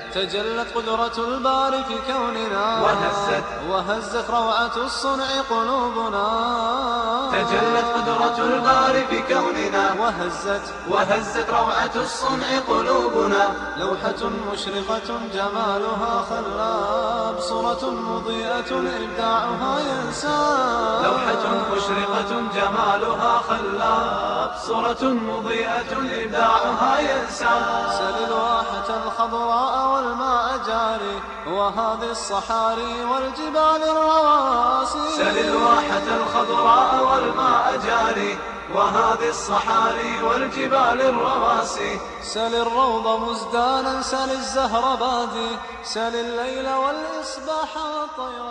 تجلت قدرة الباري في كوننا وهزت وهزت روعة الصنع قلوبنا تجلت قدرة الباري في كوننا وهزت وهزت روعة الصنع قلوبنا لوحة مشرقة جمالها خلاب صورة مضيئة إبداعها ينساب لوحة مشرقة جمالها خلاب صورة مضيئة إبداعها ينسى سل الواحة الخضراء والماء جاري وهذه الصحاري والجبال الرواسي سل الواحة الخضراء والماء جاري وهذه الصحاري والجبال الرواسي سل الروض مزدانا سل الزهر بادي سل الليل والإصباح والطير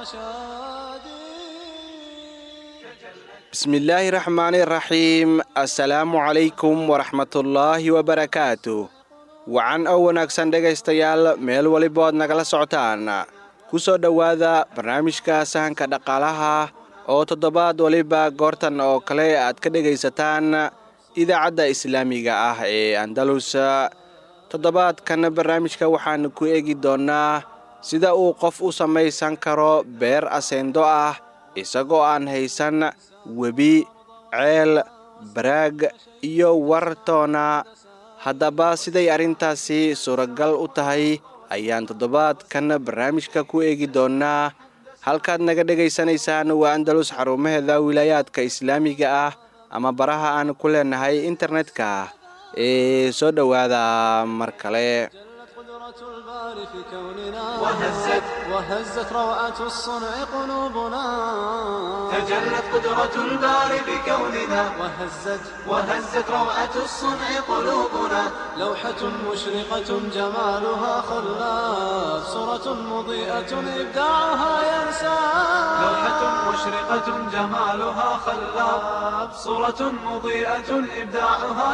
شادي bismillaahi raxmaani raxiim assalaamu calaykum waraxmatullaahi wabarakaatu wacan oo wanaagsan dhegaystayaal meel walibood nagala socotaan ku soo dhowaada barnaamijka sahanka dhaqaalaha oo toddobaad waliba goortan oo kale aad ka dhegaysataan idaacadda islaamiga ah ee andalus toddobaadkan barnaamijka waxaanu ku eegi doonnaa sida uu qof u samaysan karo beer aseendo ah isagoo aan haysan webi ceel baraag iyo wartoona haddaba siday arrintaasi suuragal u tahay ayaan toddobaadkan barnaamijka ku eegi doonnaa halkaad naga dhegaysanaysaan waa andalus xarumaheeda wilaayaadka islaamiga ah ama baraha aan ku leenahay internetka ee soo dhowaada mar kale قدرة الباري في كوننا وهزت وهزت روعة الصنع قلوبنا تجلت قدرة الباري بكوننا وهزت وهزت روعة الصنع قلوبنا لوحة مشرقة جمالها خلاف صورة مضيئة إبداعها ينسى لوحة مشرقة جمالها خلاب صورة مضيئة إبداعها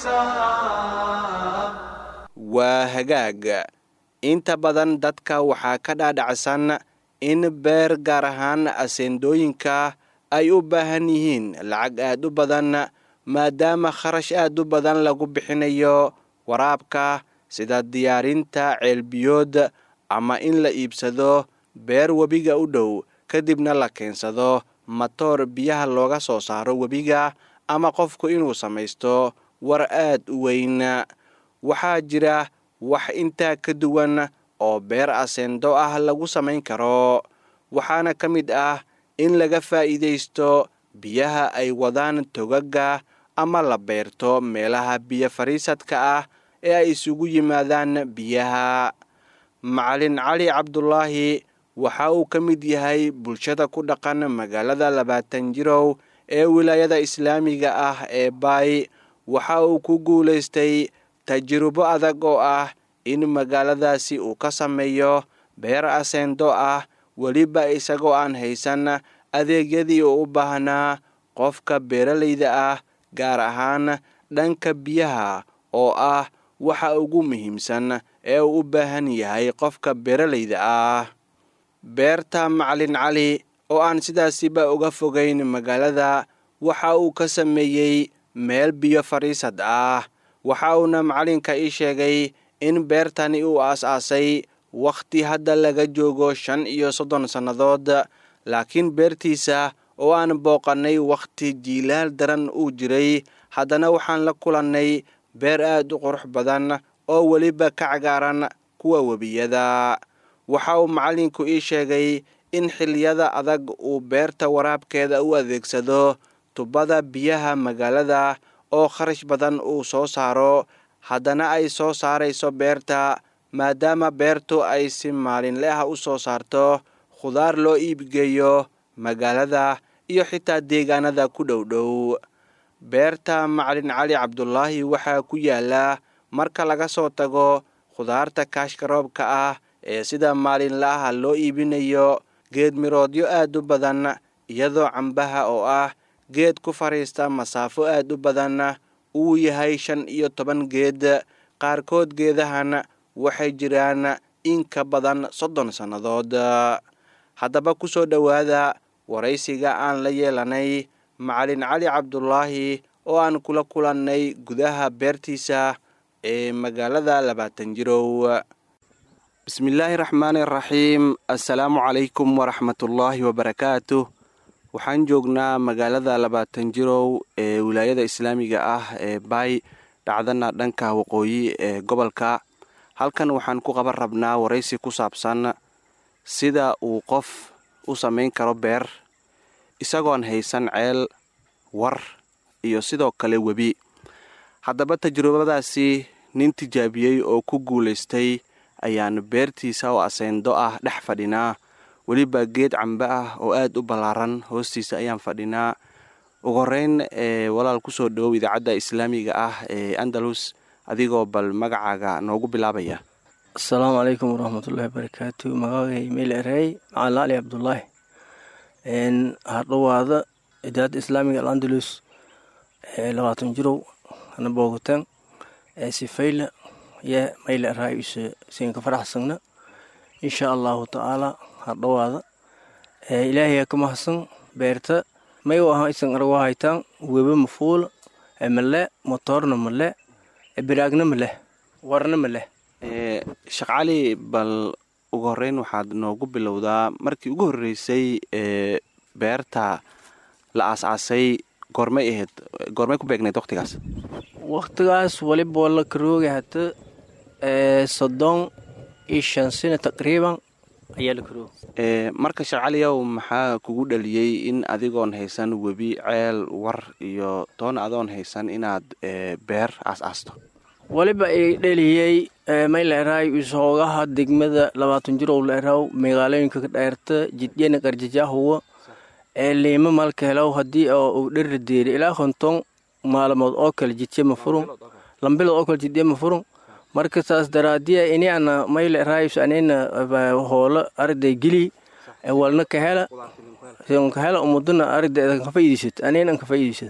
ينساب waa hagaag inta badan dadka waxaa ka dhaadhacsan in beer gaar ahaan aseendooyinka ay u baahan yihiin lacag aad u badan maadaama kharash aad u badan lagu bixinayo waraabka sida diyaarinta ceelbiyood ama in la iibsado beer webiga u dhow kadibna la keensado matoor biyaha looga soo saaro webiga ama qofku inuu samaysto war aad u weyn waxaa jira wax intaa ka duwan oo beer aseendo ah lagu samayn karo waxaana ka mid ah in laga faa'iidaysto biyaha ay wadaan togaga ama la beerto meelaha biyo fadhiisadka ah ee ay isugu yimaadaan biyaha macalin cali cabdulaahi waxa uu ka mid yahay bulshada ku dhaqan magaalada labaatan jirow ee wilaayada islaamiga ah ee baay waxa uu ku guulaystay tajrubo adag oo ah in magaaladaasi uu ka sameeyo beer aseendo ah weliba isagoo aan haysan adeegyadii uu u baahnaa qofka beeralayda ah gaar ahaan dhanka biyaha oo ah waxa ugu muhiimsan ee uu u baahan yahay qofka beeralayda ah beerta macalin cali oo aan sidaasiba uga fogayn magaalada waxa uu ka sameeyey meel biyo fadhiisad ah waxa uuna macalinka ii sheegay in beertani uu aas-aasay wakhti hadda laga joogo shan iyo soddon sannadood laakiin beertiisa oo aan booqannay wakhti jiilaal daran uu jiray haddana waxaan la kulannay beer aad u qurux badan oo weliba ka cagaaran kuwa webiyada waxa uu macallinku ii sheegay in xilliyada adag uu beerta waraabkeeda u adeegsado tubada biyaha magaalada oo kharash badan uu soo saaro haddana ay soo saarayso beerta maadaama beertu ay si maalinle ah u soo saarto khudaar loo iibgeeyo magaalada iyo xitaa deegaanada ku dhow dhow beerta macalin cali cabdulaahi waxaa ku yaala marka laga soo tago khudaarta kaashka roobka ah ee sida maalinla ah loo iibinayo geed miroodyo aad u badan iyadoo cambaha oo ah geed ku fadhiista masaafo aad u badan uu yahay shan iyo toban geed qaarkood geedahan waxay jiraan in ka badan soddon sannadood haddaba ku soo dhowaada waraysiga aan la yeelanay macalin cali cabdulaahi oo aan kula kulannay gudaha beertiisa ee magaalada labaatan jirow bismillaahi raxmaani raxiim assalaamu calaykum waraxmatullaahi wabarakaatu waxaan joognaa magaalada labaatan jirow ee wilaayada islaamiga ah ee baay dhacdana dhanka waqooyi ee gobolka halkan waxaan ku qaban rabnaa waraysi ku saabsan sida uu qof u samayn karo beer isagoon haysan ceel war iyo sidoo kale webi haddaba tajrubadaasi nin tijaabiyey oo ku guulaystay ayaan beertiisa oo aseyndo ah dhex fadhinaa weliba geed cambe ah oo aad u ballaaran hoostiisa ayaan fadhinaa ugu horeyn ee walaal kusoo dhawow idaacadda islaamiga ah ee andalus adigoo bal magacaaga noogu bilaabaya asalaamu calaykum waraxmatullaahi barakaatu magacagay meel erey macalin ali cabdulaahi hardhawaada idaacadda islaamiga alandalus ee labaatan jirow hana boogataan ee sifayla yo mayla eraay siinka faraxsagna insha allahu tacaala hardhawaada ilaahay ka mahadsan beerta may aha isan argo haytaan weba mafuula male motoorna male biraagna maleh warna maleh sheekh cali bal ugu horeyn waxaad noogu bilowdaa markii ugu horreysay ee beerta la aas-aasay goormay ahayd goormay ku beegnayd waqtigaas waktigaas waliba la karooga hata soddon iyo shan sano taqriiban ayaa la karooga marka sheekh caliyow maxaa kugu dhaliyey in adigoon haysan webi ceel war iyo toon adoon haysan inaad beer aas-aasto waliba ay dheliyey may la eraay isoogaha degmada labaatan jirow la eraw magaalooyinka ka dheerta jidyana qarjajaahuwa ee liima malka helaw haddii uu dheri deeri ilaa konton maalmood oo kale jidye ma furun lambilood oo kale jidye ma furun marka saas daraadiya ini ana may la eraayus anina hoola arday geli walna ka hela ka hela umudana arday ka faa'iidaysat anina ka faa'iidaysat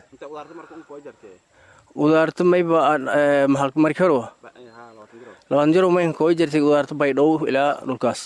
udaarta mayba markarwa labaatan jaro maynka koo jirtay udaarta baydhow ilaa dhulkaas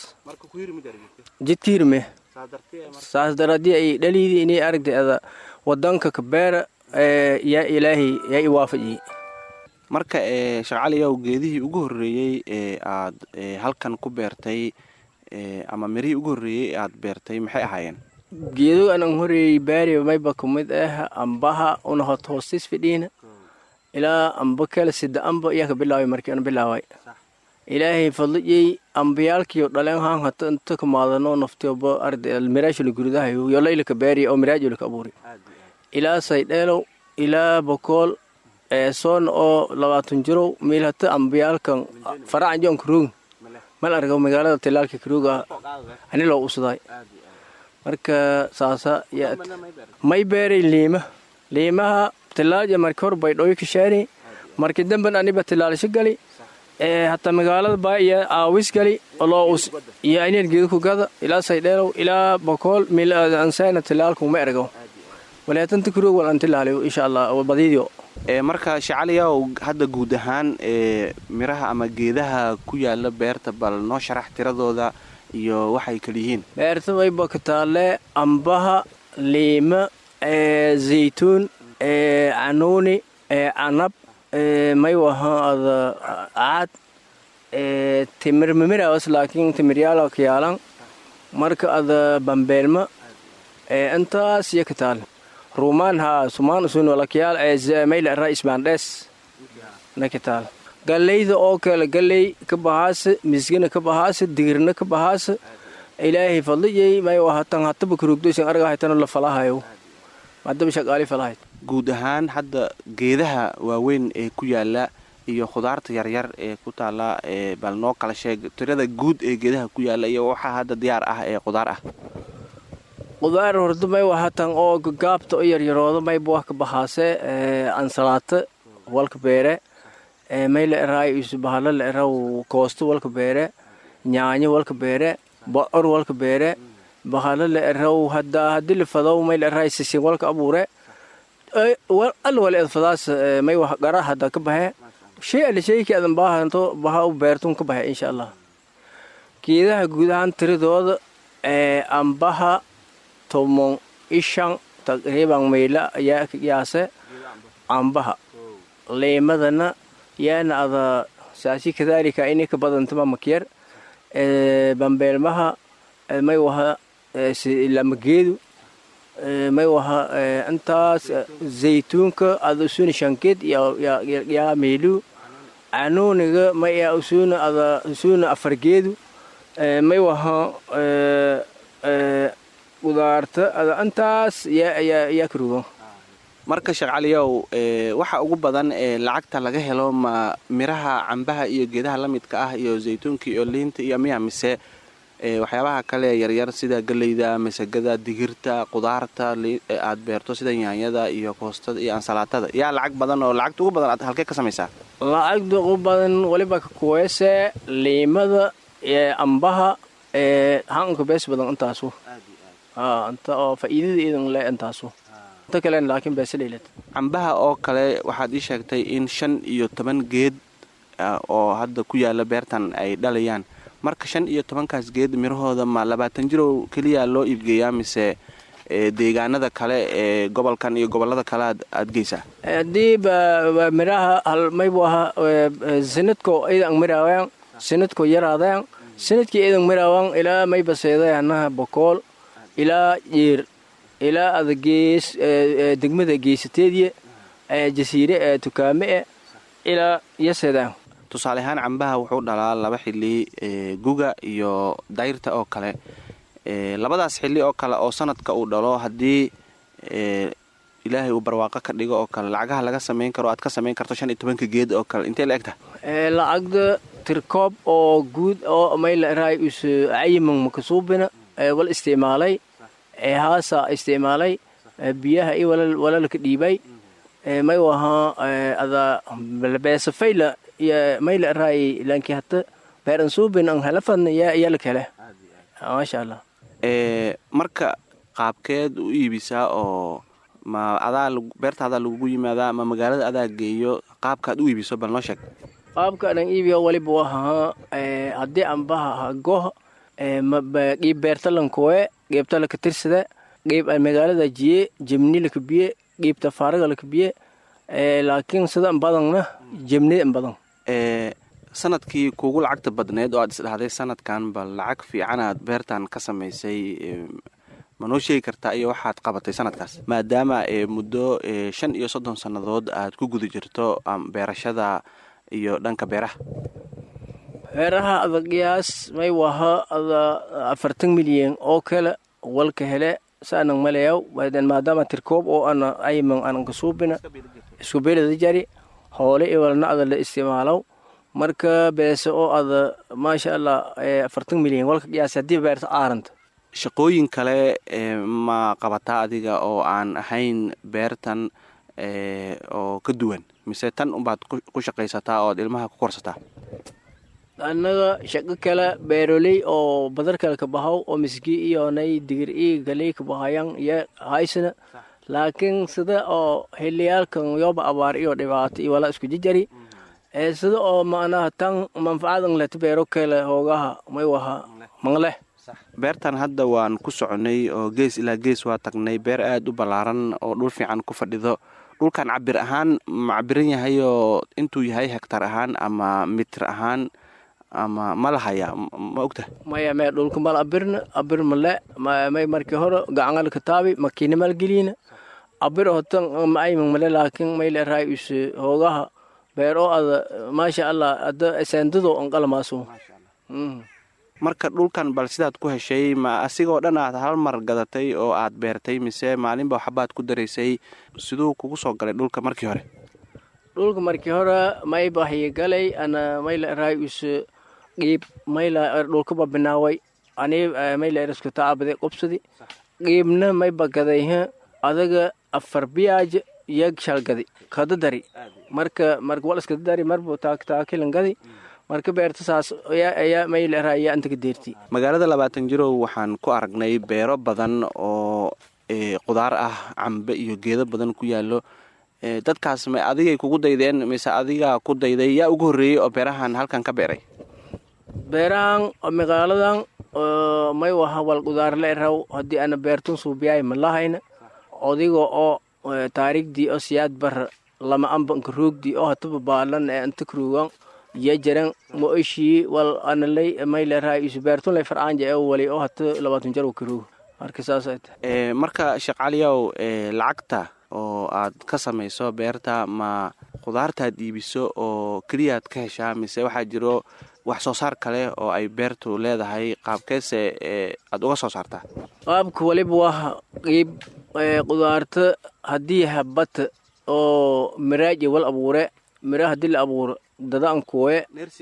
jidka hirme saas daraadii ay dhaliidi inay aragtay ada wadanka kabeera yaa ilaahay yaa i waafajiyey marka sheekh caliyow geedihii ugu horreeyey ee aad halkan ku beertay ama mirihii ugu horreeyey ee aad beertay maxay ahaayeen geedo anan horeeyey baari mayba kumid ah ambaha una hot hoostis fidhiina ilaa amba kale sida amba iyaa ka bilaaway markii aan bilaaway ilaahay fadlijey ambiyaalkiyo dhaleen haan hata inta kamaadano naftiyoba arday miraashula guridahayo yolaylaka baariya oo miraajulaka abuuri ilaa saydheelow ilaa bokool eesoon oo labaatan jirow miil hata ambiyaalkan faracan joon karoogin mal argo magaalada tilaalka karooga ani loo usdaay marka saasa may beeray liima liimaha tilaalja marki hor baydhooyo ka shaari marki damben aniba tilaalsho gali hataa magaalada baa iyo aawis gali iyo ayneer geedo ku gada ilaa saydheelow ilaa bokool mil ansayna tilaalku ma ergo walaatanta kuroog wal an tilaaliyo insha allah badiidio marka shecaliyaw hadda guud ahaan ee miraha ama geedaha ku yaala beerta bal noo sharax tiradooda iyo waxay kala yihiin beerta wayba ka taalle ambaha liima zaytuun canuuni canab may wahaada caad timir mimirawas laakiin timiryaala kayaalan marka ada bambeelma intaas iyo ka taal ruumaan haa sumaan usun walakayaal mayla ra isbaandhees na ka taal gallayda oo kale galley ka bahaasa misgina ka bahaasa digirna ka bahaasa ilaahay fadlijay may wahatan hataba karugdoysan arga haytano la falahayo madaba shaqaali falahayd guud ahaan hadda geedaha waaweyn ee ku yaala iyo khudaarta yaryar ee ku taala bal noo kala sheeg tirada guud ee geedaha ku yaala iyo waxaa hadda diyaar ah ee khudaar ah qudaar horda may wahatan oo gaabta o yaryarooda mayba wax ka bahaase ansalaata walka beere may la eraay isbahala la eraw koosto walka beere nyaanyo walka beere bocor walka beere bahala la eraw hadda hadii la fadow may la eraay sisin walka abuure al wal edfadaas may wax gara hadda ka bahe shay ala shayki adan baahanto baha u beertun ka bahe insha allah geedaha guud ahaan tiradooda ambaha tomon ishan taqriiban mayla ayaa yaase ambaha leemadana yaana ada saasi kadaalika inay ka badantama makyar bambeelmaha may waha lamageedu may waha intaas zaytuunka ada usuna shankeed yaa meelu canuuniga may yaa usuna ada usuna afargeedu may waha qudaarta ada intaas yaa karugo marka sheekh caliyow waxa ugu badan ee lacagta laga helo ma miraha cambaha iyo geedaha la midka ah iyo zaytuunka iyo liinta iyo miya mise waxyaabaha kale yaryar sida geleyda masagada digirta qudaarta aad beerto sida yaanyada iyo koostada iyo ansalaatada yaa lacag badan oo lacagta ugu badan aad halkee ka samaysaa lacagda ugu badan waliba kakuweese liimada ambaha hanka bees badan intaasu inta oo faa'iidada idan le intaasu inta kalen laakiin beese leylad cambaha oo kale waxaad ii sheegtay in shan iyo toban geed oo hadda ku yaala beertan ay dhalayaan marka shan iyo tobankaas geed mirahooda ma labaatan jirow keliya loo iibgeeyaa mise deegaanada kale ee gobolkan iyo gobolada kale aad geysaa haddii miraha maybu ahaa sanadko idan miraawan sanadko yaraadayan sanadkii idan miraawan ilaa mayba seedayanaha bokool ilaa jiir ilaa ada gees degmada geysateediya jasiire ee tukaame e ilaa yaseedaan tusaale ahaan cambaha wuxuu dhalaa laba xili guga iyo dayrta oo kale labadaas xili oo kale oo sanadka uu dhalo haddii ilaahay uu barwaaqo ka dhigo oo kale lacagaha laga samayn karo aad ka samayn karto shan iyo tobanka geed oo kale intee la egta lacagda tirkoob oo guud oo maylaray us cayiman makasuubina wal isticmaalay haasa isticmaalay biyaha iyo walalka dhiibay may wahaa ada beesafayla mayla raay lanki hata beeran suubin an halafan yaa lakale maasha allah marka qaabkeed u iibisaa oo ma adaa beertaadaa lagugu yimaadaa ma magaalada adaa geeyo qaabkaad u iibiso bal noo sheeg qaabka adan iibiyo waliba wahaa haddii ambaha hagoh qiib beerta lankowe qiibta laka tirsada qiib magaalada jiye jemni lakabiye qiibta faaraga lakabiye laakiin sida badana jemni badan sanadkii kuugu lacagta badneed oo aad isdhahday sanadkan bal lacag fiican aad beertan ka samaysay ma noo sheegi kartaa iyo waxaad qabatay sanadkaas maadaama muddo shan iyo soddon sannadood aad ku guda jirto beerashada iyo dhanka beeraha beeraha ada qiyaas may waha ada afartan milyan oo kale walka hele saanan malayaw maadaama tirkoob oo ana ayman anan kasuubina isku beelada jari hoole iwalna ada la isticmaalow marka beese oo ada maasha allah afartan milyan walka qiyaas haddii beerta aaranta shaqooyin kale ma qabataa adiga oo aan ahayn beertan oo ka duwan mise tan unbaad ku shaqaysataa ood ilmaha ku korsataa annaga shaqo kale beeroley oo badar kale ka bahaw oo miski iyonay digir ii galey ka bahayan iyo haysana laakiin sida oo xiliyaalkan yoba abaar iyo dhibaato iyo wala isku jijari sida oo macnaha tan manfacadan leta beero kale hoogaha may waha mangleh beertan hadda waan ku soconay oo gees ilaa gees waa tagnay beer aada u ballaaran oo dhul fiican ku fadhido dhulkan cabir ahaan ma cabiran yahayoo intuu yahay hegtar ahaan ama mitir ahaan ama ma lahaya ma ogta maya mee dhulka mal abirna abir male may markii hore gacangal kataabi makiina malgelina abir hotan maayman male laakiin mayle raay us hoogaha beer oo ada maasha allah ada seendado anqalamaaso marka dhulkan bal sidaad ku heshay ma asigoo dhan aad hal mar gadatay oo aad beertay mise maalinba waxbaad ku daraysay siduu kugu soo galay dhulka markii hore dhulka markii hore may bahyi galay ana mayla raay us qiib mayla dhulkaba binaaway ani mayla rasku taabade qobsadi qiibna may bagadayha adaga afar biyaaja yag shalgadi kadadari marka marka wal iskadadari marbu taakilan gadi marka beerta saas ayaa mayla ayaa inta ka deerti magaalada labaatan jirow waxaan ku aragnay beero badan oo qudaar ah cambe iyo geedo badan ku yaallo dadkaas ma adigay kugu daydeen mise adigaa ku dayday yaa ugu horreeyey oo beerahan halkan ka beeray beerahan magaaladan may waha wal qudaarle raw haddii ana beertun suubiyaay malahayna odiga oo taariigdii oo siyaad bara lama amba nka roogdii oo hataba baalan ee inta karuugan ya jaran mo ishii wal analay mayleraa isu beertunlay farcaanja ee wali oo hata labaatan jar karoog marka saasay tahay marka sheekh caliyow lacagta oo aad ka samayso beerta ma khudaartaad iibiso oo keliyaad ka heshaa mise waxaa jiro wax soo saar kale oo ay beertu leedahay qaabkeese aad uga soo saartaa qaabka waliba waa qiib qudaarta haddii habata oo miraaji wal abuure mira haddii la abuuro dada an kuwe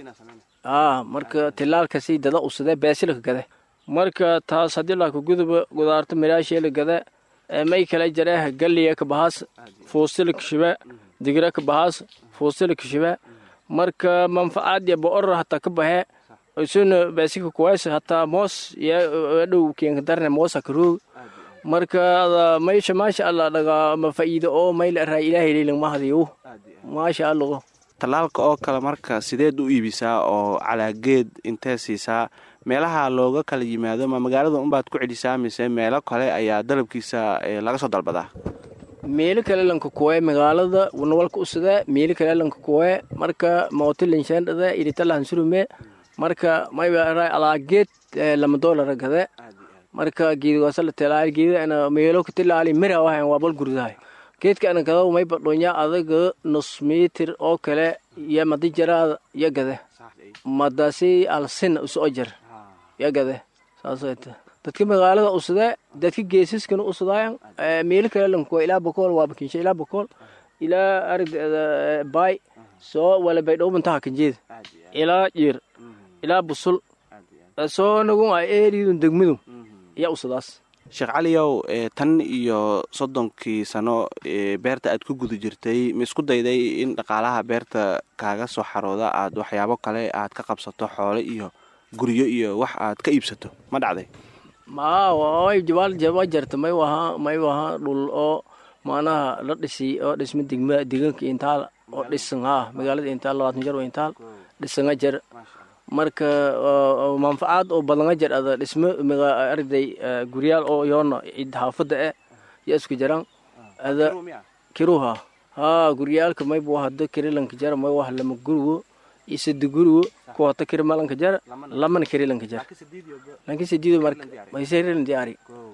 aa marka tilaalkasi dada usade beesilka gade marka taas haddii laaka guduba qudaarta miraasheela gade may kala jareeh galliya ka bahaas fuusila kashiba digira ka bahaas fuusila kashiba marka manfacaad ya boor hataa ka bahe isuna beesika kuways hataa moos ya dhow keenka darne moosa karoog marka maysha maasha allah dhagaa ma fa'iido oo mayla raa ilaahay leelan mahadiyo maasha allah tallaalka oo kale marka sideed u iibisaa oo calaageed intee siisaa meelaha looga kala yimaado ma magaalada unbaad ku celisaa mise meelo kale ayaa dalabkiisa laga soo dalbadaa meelo kale lanka kuwe magaalada nawalka usada meelo kale lanka kuwe marka mootilanshaandhada iritalahansurume marka mayba alaageed lama doolara gade marka geedgoosala tilaali geeda ana meelo ka tilaali mira wahan waa bal gurdahay geedka ana gadaw mayba dhonya adaga nus mitir oo kale ya madi jaraada ya gade madasi alsina usoo jar ya gade saasayta dadka magaalada usada dadka geesiskana usadaayan meelo kale lankuwa ilaa bakool waa bakinsha ilaa bakool ilaa aragda baay soo wala baydhowbantaha kanjeeda ilaa jiir ilaa busul soo nagun a eeridun degmadu yaa usadaas sheekh caliyow tan iyo soddonkii sano beerta aad ku guda jirtay ma isku dayday in dhaqaalaha beerta kaaga soo xarooda aad waxyaabo kale aad ka qabsato xoole iyo guryo iyo wax aad ka iibsato ma dhacday ma jabaal jarta may wahaa may wahaa dhul oo maanaha la dhisi oo dhisma degma deegaanka intaal oo dhisan haa magaalada intaal labaatan jar oo intaal dhisanga jar marka manfacaad oo badanga jar ada dhismo arday guryaal oo yoona cid haafada eh ya isku jaran ada kiruha haa guryaalka mayba waa hada kirilanka jara may wah lama gurigo iyo sadi gurigo kuwa hata kiri malanka jara lamana kirilanka jar lankin sidiido marka mayserilan diyaari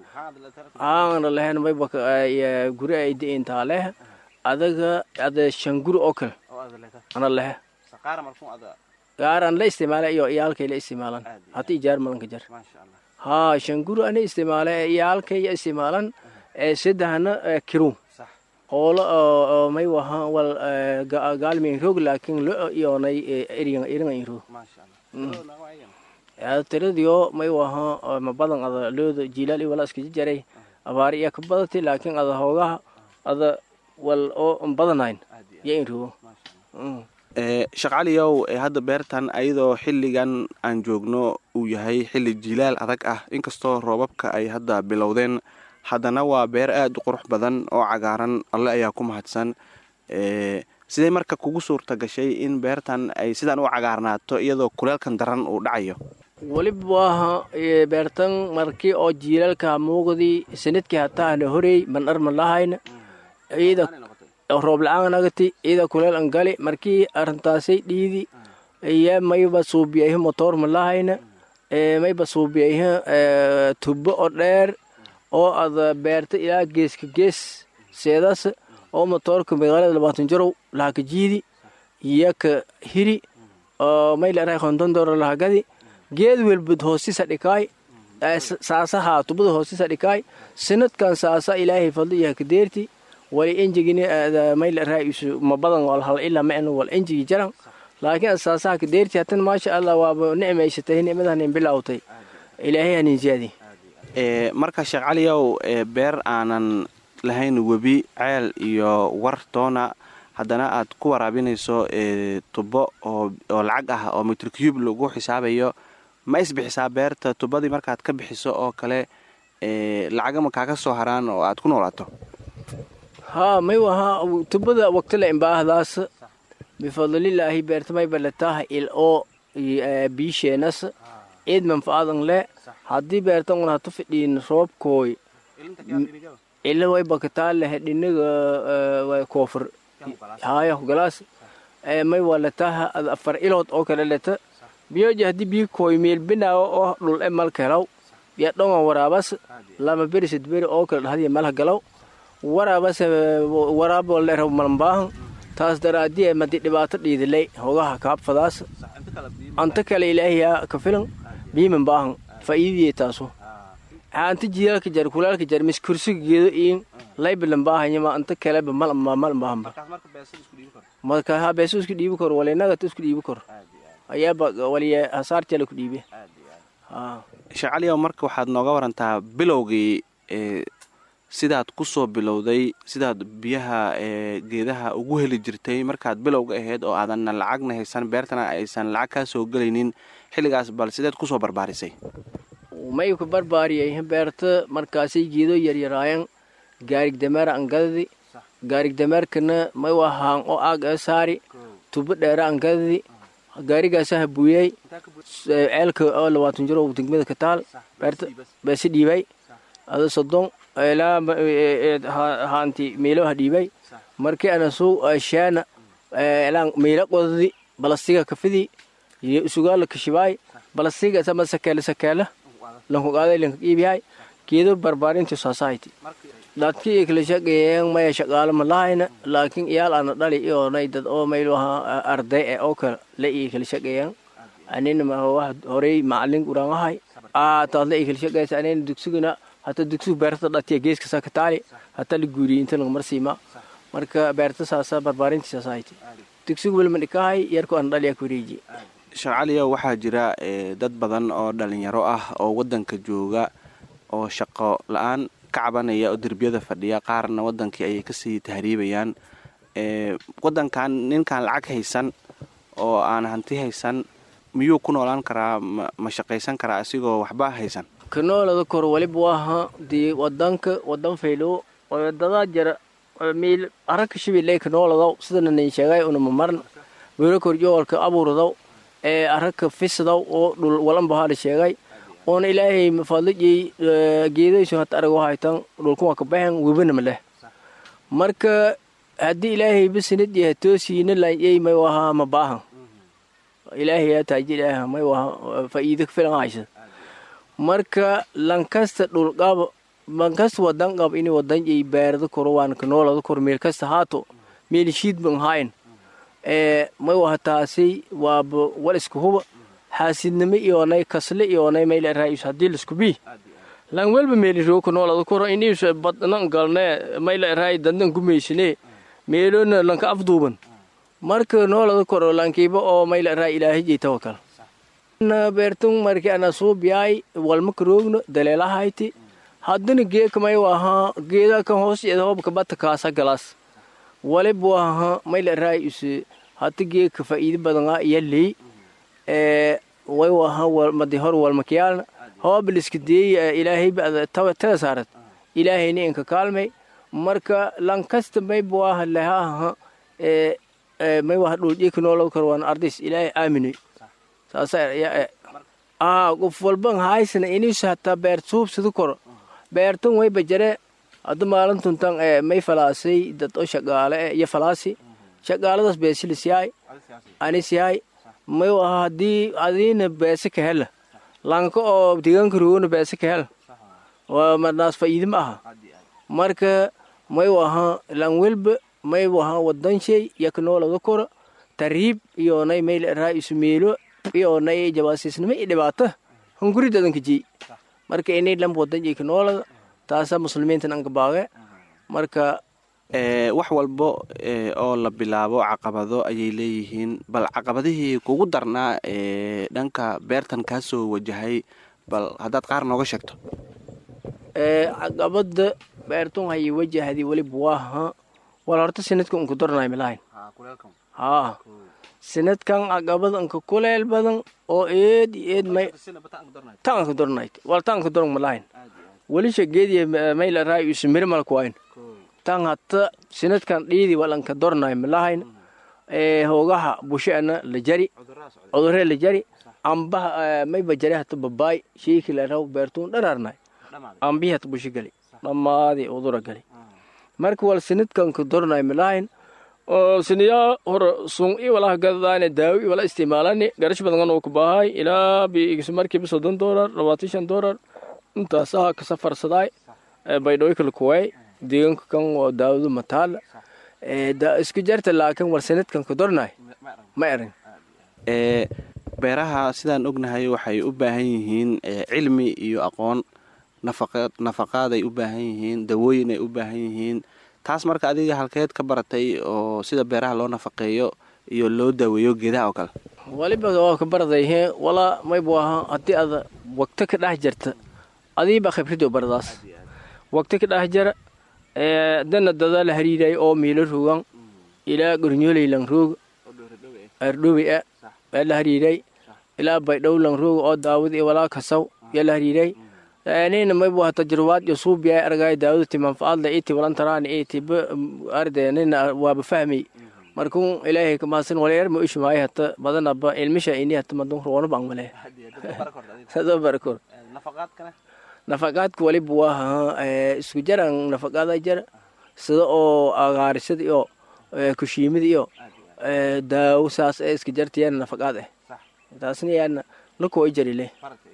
aana lehen mayba guri ay diintaa leh adaga ada shan guri oo kale ana lehe gaaran la isticmaala iyo iyaalkay la isticmaalan hata ijaar malanka jar haa shan guri ana isticmaala ee iyaalkay ya isticmaalan ee saddexna kiru hoolo oo may waha wal gaalmin roog laakiin lo iyoonay erigan erigan roog tiradiyo may waha ma badan ada looda jilaal iyo wala iska jaray abaari iya ka badatay laakiin ada hoogaha ada wal oo badanayn ya in rogo sheekh caliyow hadda beertan ayadoo xilligan aan joogno uu yahay xilli jilaal adag ah inkastoo roobabka ay hadda bilowdeen haddana waa beer aada u qurux badan oo cagaaran alle ayaa ku mahadsan sidee marka kugu suurta gashay in beertan ay sidaan u cagaarnaato iyadoo kuleelkan daran uu dhacayo weliba waaha beertan markii oo jiilaalka muuqdii sanadkii hataana horey mandhar ma lahayna ciida roob la-aan agati ciida kuleel an gali markii arrintaasay dhiidi iyo mayba suubiyayhi motoor ma lahayna mayba suubiyayhi tubbo oo dheer oo ada beerta ilaa geeska gees seedaas oo motoorka magaalada labaatan jarow lahaka jiidi iyo ka hiri oo may leerahay konton dooro lahagadi geed welbud hoosisa dhikaay saasaha tubada hoosisa dhikaay sanadkan saasa ilaahay fadli iyo kadeerti wali enjigini may leerahay isu ma badan wal hal ilaa ma wal enjigi jaran laakiin saasaha kadeerti hatan maasha allah waaba nicmaysatay nicmadanin bilowtay ilaahay hanin ziyaadi marka sheekh caliyow beer aanan lahayn webi ceel iyo war toona haddana aad ku waraabinayso tubo oo lacag ah oo mitricube lagu xisaabayo ma isbixisaa beerta tubadii markaad ka bixiso oo kale lacagama kaaga soo haraan oo aad ku noolaato haa may wahaa tubada waqtila imbaahdaas bifadlilaahi beerta may balataha il oo biisheenas ciid manfaadan le haddii beertan un hatu fidhiin roobkooy ila way bakataa lehe dhinaga koofur haya galaas may waa letaha ad afar ilood oo kale leta biyoja haddii biyo kooy meel binaawo oo dhul e malka helaw ya dhonga waraabas lama beri sid beri oo kale dhahdiya malha galaw waraabas waraabo leraw malambaahan taas daraadii madi dhibaato dhiidilay hogaha kaabfadaas anta kale ilaahiyaa ka filan biiman baahan faa'iidiyey taasu anta jidaalka jar kulaalka jar mis kursiga geedo iin laybilan baahanyama anta kaleba malambaahanba marka ha beeso isku dhiibi kor walinagata isku dhiibi kor ayaaba waliya hasaartala ku dhiibe sheekh caliyow marka waxaad nooga warantaa bilowgii sidaad ku soo bilowday sidaad biyaha geedaha ugu heli jirtay markaad bilowga ahayd oo aadan lacagna haysan beertana aysan lacag kaa soo gelaynin xilligaas bal sideed kusoo barbaarisay may ku barbaariyay beerta markaasay geedo yaryaraayan gaarig dameer angadadi gaarig dameerkana may wahaan oo aag ee saari tubo dheera angadadi gaarigaasaha buuyey ceelka oo labaatan jiro degmada ka taal beerta beesi dhiibay ada sodon ilaa haanti meeloha dhiibay markii ana suu shaana elaan meela qodadi balastiga kafidi sugaala kashibaay balastiga sama sakeele sakeela lankugaaday lanka iibiyaay geedo barbaarinti society dadkii kala shaqeeyeen maya shaqaalo ma lahayna laakiin iyaal ana dhali iyoonay dad oo maylu ahaa arday e oo kale la ii kala shaqeeyeen anina wax horey macalin uraangahay taad la ii kala shaqeeysa anina dugsigana hata dugsigu beerta dhatiya geeska saa ka taali hata la guuriyey inta laga marsiima marka beerta saasa barbaarinti society dugsigu welma dhikahay yarku ana dhaliya ku wareeji sheekh caliyow waxaa jira dad badan oo dhalinyaro ah oo waddanka jooga oo shaqo la-aan ka cabanaya oo derbiyada fadhiya qaarna waddankii ayay kasii tahriibayaan waddankan ninkaan lacag haysan oo aan hanti haysan miyuu ku noolaan karaa ma shaqaysan karaa isigoo waxba haysan kanoolada kor waliba waaha dee wadanka wadan faylo dadaa jara meel araka shibiley kanooladaw sidana nin sheegay unama maran welo korjoolka abuuradaw ee araka fisdaw oo dhul walanbahaala sheegay oona ilaahay fadlijay geedaysu hata arago haytan dhulkuwa ka baxen webana maleh marka haddii ilaahay basinad yaha toosiina lanyay may wahaa ma baahan ilaahay yaa taaji ilaaha may waha faa'iido filan haysa marka lankasta dhulqaba lankasta wadan qab ini wadan jay baarada koro waan kanoolada kor meel kasta haato meel shiid ban hayn ee may waha taasi waaba wal isku huba xaasidnimo iyoonay kasle iyoonay mayla raayus haddii laisku bii lan welba meeli roo kanoolada koro iniis badnan galne mayla raay dandan gumaysine meelona lanka afduuban marka noolada koro lankiiba oo mayla raay ilaahay jay tawakal beertun marki ana suubiyaay walma karoogno daleelahayti haddana geeka may wahaa geeda kan hoos jeeda hobka bata kaasa galaas walib waha mayla raay use hata geeka faa'iido badanaa iya ley ee way waha madi hor walmakiyaalna hoobliska deey ilaahay tada saarad ilaahayna inka kaalmay marka lankasta mayba waha lehaha ee may waha dhuljeeka noolada kor waan ardays ilaahay aaminay qof walban haysana inis hataa beer suubsada koro beertan way bajare hadda maalintuntan may falaasay dad oo shaqaale iyo falaasi shaqaaladaas beesilis yahay anis yahay may waha haddii adiina beese ka hela lanka oo deegaanka roogona beese ka hela marnaas faa'iide ma aha marka may waha lan welba may waha wadanshay yaknoolada koro tariib iyoonay mayl raa isumeelo iyoonay jabaasiisnimo iyo dhibaato hunguri dadanka jey marka inay lamb wadan jeyka noolada taasa muslimiintan anka baage marka wax walbo oo la bilaabo caqabado ayay leeyihiin bal caqabadihii kugu darnaa ee dhanka beertan kaa soo wajahay bal haddaad qaar nooga sheegto caqabada beertun hayay wajahdi weliba waaha wal horta sinadka unka dornay malahayn haa sinadkan caqabad anka kuleel badan oo eed iyo eed may taanka dornayt wal taanka dorn malahayn welisha geediya mayla raay isu mirmalka wayn tan hata sinadkan dhiidi walanka dornay malahayn ee hoogaha busheana la jari cuduree la jari ambaha mayba jari hata babaay shiiki la raw beertuun dharaarnay ambihi hata bushi gali dhammaadii udura gali marka wal sinadkanka dornay malahayn oo siniyaa hore sun i walaha gadadaane daawo i wala isticmaalani garash badangan oo ku baahay ilaa biigis markiiba soddon doolar labaatan shan doolar intaasaha ka safarsadaay baydhooy kala kuway deegaanka kan oo daawadu mataal isku jarta laakiin war sanadkan ku dornay ma erin ee beeraha sidaan ognahay waxay u baahan yihiin cilmi iyo aqoon nafaqaaday u baahan yihiin dawooyin ay u baahan yihiin taas marka adiga halkeed ka baratay oo sida beeraha loo nafaqeeyo iyo loo daaweeyo geedaha oo kale waliba waa ka baradayhe walaa maybu ahaa haddii aad wagto ka dhex jirta adiiba khibrado baradaas wagto ka dhex jira dana dada la hariiray oo miilo rogan ilaa gornyooley lang roog ardhobi a ee la hariiray ilaa baydhow lang roog oo daawad iyo walaa kasaw yaa la hariiray nina maybu aha tajrubaad iyo suubiya argay daawudti manfaadla iti walantaraan iti arde nina waaba fahmay markun ilaahay kamaasan waleer ma ishmaay hata badanaba ilmisha ini hata madun roona bang male sado barakor nafaqaadka waliba waa isku jaran nafaqaada jara sida oo agaarisada iyo kushiimida iyo daawo saas ee iska jartayaan nafaqaad eh taasna yaana lakuwa jarile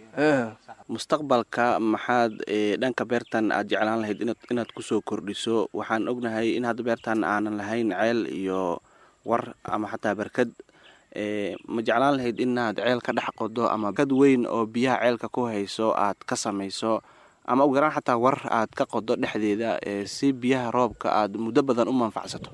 mustaqbalka maxaad dhanka beertan aad jeclaan lahayd inaad kusoo kordhiso waxaan ognahay in hadda beertan aanan lahayn ceel iyo war ama xataa barkad ma jeclaan lahayd inaad ceel ka dhex qodo ama barkad weyn oo biyaha ceelka ku hayso aad ka samayso ama ugu yaraan xataa war aad ka qodo dhexdeeda si biyaha roobka aad muddo badan u manfacsato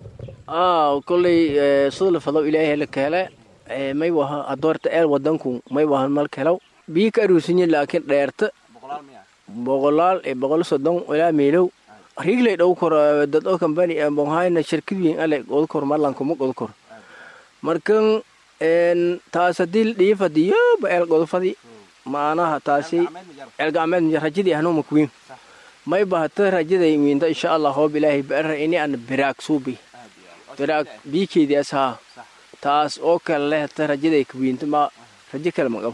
koley sida lafadow ilaahay la kahele may waha adoorta eel wadanku may wahan mal kelaw biyi ka aruusinye laakiin dheerta boqolaal iyo boqol soddon ilaa miilow rigley dhow kor dad oo kambani bonhayna shirkad weyn ale oda kor marlankuma oda kor markan taas hadii dhiif hadii yoba eel godofadi maanaha taasi eel gacmeed rajadii ahnuma kuwiin may bahata rajaday wiinta insha allah hoob ilaahay baara ini ana biraag suubi biraag biikeedias haa taas oo kale leh hata rajaday kuwiinta ma rajo kale ma qabo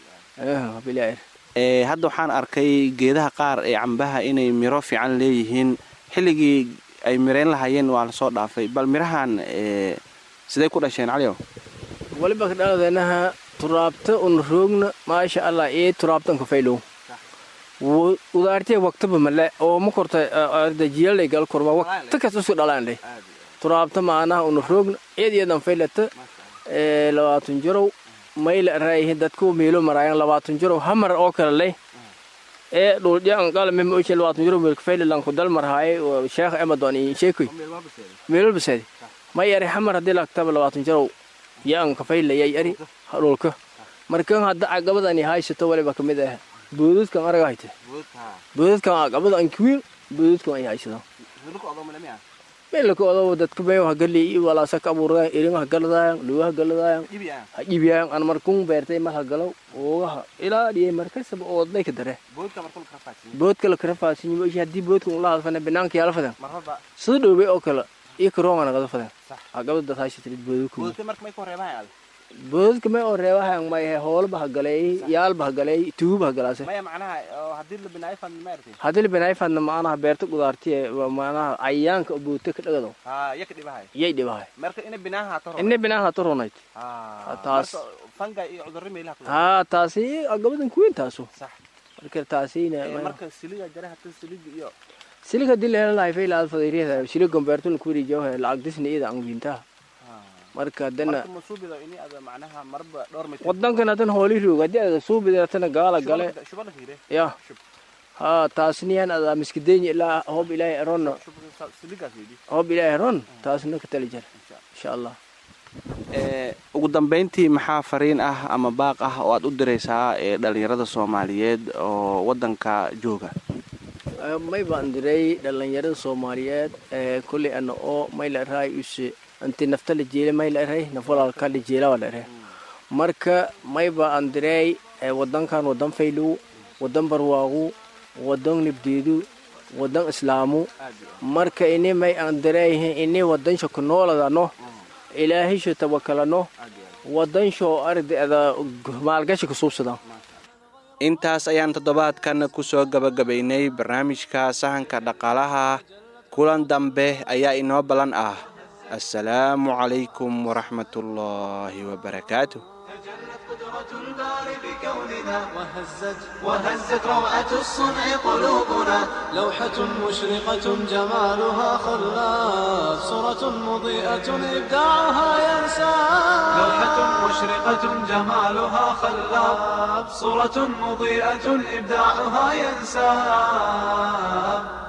hadda waxaan arkay geedaha qaar ee cambaha inay miro fiican leeyihiin xilligii ay mirayn lahaayeen waa lasoo dhaafay bal mirahan siday ku dhasheen caliow waliba kadhaladeenaha turaabta una roogna maasha allah ee turaabtan kafaylow udaartee waktaba male oo ma korta ardajiyalay gal korma wakta kasta isku dhalaandhay turaabta maanaha una roogna iyad iyadan faylata labaatan jarow mayla raayihi dadku miilo maraayan labaatan jarow hamar oo kale leh ee dhuldhiyan qalame ma oche labaatan jarow miilka faylilan ku dal marhaaye sheekh emadon iyo sheekoy miilol baseedi may eri hamar haddii laktaba labaatan jarow yaan ka faylaya eri dhulka markan hadda caqabadani haysato waliba kamid ah boodadkan araga hayte boodadkan caqabada ankiwiin boodadkan ay haysato meelka odoba dadka meyo hagali iyo walaasa ka abuuradayan eringa hagaladayan luga hagaladayan hajibiyayan an markun beertay mar hagalow oogaha ilaa dhiyay markasaba oodnay ka dare boodka la karafaasiyo meshi haddii boodka ula hadfane banaanka yaala fadan sida dhowbay oo kale iyo karoonga nagada fadan caqabada dad haysatid boodadku boodadka may oo reebahan may hoolba hagalay yaalba hagalay tuuba hagalaase haddii la binaayfadna maanaha beerta gudaartiye maanaha cayayaanka oo boodta ka dhagado yay dhibahay ina binaan hata ronayd taas haa taasi agabadan kuweyn taaso marka taasina silig hadii la hela lahay faylaad fadayriyaha silig gombeertun kuwirijawaha lacag disna iyada angiintaha marka dana wadankan hadan hooli roog haddii ada suubidatana gaala gale ya haa taasniyan ada miskidenya ilaa hoob ilaahay eronna hoob ilaahay eron taasna ka tali jara insha allah ugu dambayntii maxaa fariin ah ama baaq ah oo aad u diraysaa ee dhalinyarada soomaaliyeed oo wadanka jooga may baan diray dhalinyarada soomaaliyeed kolley ana oo mayla raay use anti nafta la jeela may la eray naf walaalka la jeela waa la eray marka mayba aan diray wadankan wadan faylow wadan barwaaqu wadan nibdeedu wadan islaamu marka ini may aan diray ini wadan shako nooladano ilaahisho tawakalano wadan shoo ardeeda maalgashi kusuubsada intaas ayaan toddobaadkan ku soo gabagabaynay barnaamijka sahanka dhaqaalaha kulan dambe ayaa inoo ballan ah assalaamu calaykum waraxmat ullaahi wabarakaatuh تجلت قدرة الباري بكوننا وهزت وهزت روعة الصنع قلوبنا لوحة مشرقة جمالها خلاف صورة مضيئة إبداعها ينسى لوحة مشرقة جمالها خلاب صورة مضيئة إبداعها ينساب